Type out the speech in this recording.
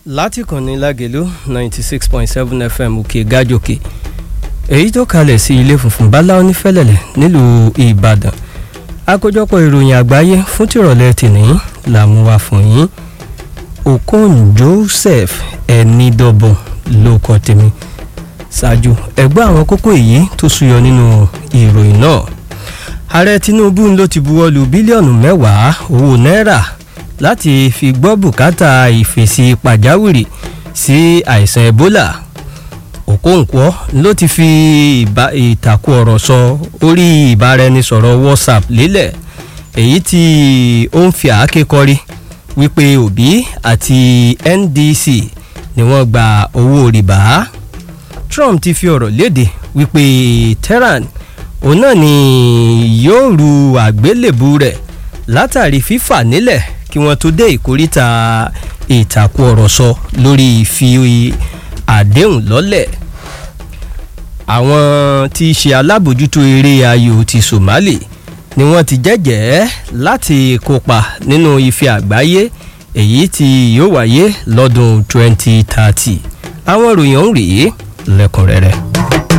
láti kànnì lágẹ̀lú ninety six point seven fm òkè gájòkè èyí tó kalẹ̀ sí ilé funfun báláwo ní fẹ́lẹ̀lẹ̀ nílùú ìbàdàn àkójọpọ̀ ìròyìn àgbáyé fún tìrọ̀lẹ́ tìní làmú wa fún yín okon joseph ẹnidọ́bọ̀n ló kọ́ tèmi ṣáájú ẹgbẹ́ àwọn kókó èyí tó súyọ nínú ìròyìn náà ààrẹ tinubu ló ti buwọ́ lu bílíọ̀nù mẹ́wàá owó náírà láti fi gbọ́ bùkátà ìfèsì pàjáwìrì sí àìsàn ebola òkóǹkwọ́ ló ti fi ìtàkùn ọ̀rọ̀ sọ orí ìbáraẹnisọ̀rọ̀ whatsapp lélẹ̀ èyí tí ó ń fi àáké kọrí wípé òbí àti ndc ni wọ́n gba owó rìbá trump ti fi ọ̀rọ̀ léde wípé tehran òun náà ni yóò ru àgbélébù rẹ̀ látàrí fífà nílẹ̀ kí wọ́n tó dé ìkóríta ìtàkùn ọ̀rọ̀ sọ lórí fi àdéhùn lọ́lẹ̀ àwọn tí í ṣe alábòjútó eré ayò ti somali ni wọ́n ti jẹ́jẹ́ láti kópa nínú ife àgbáyé èyí tí yóò wáyé lọ́dún 2030 àwọn ìròyìn ọ̀hún rèé lẹ́kùnrẹ́rẹ́.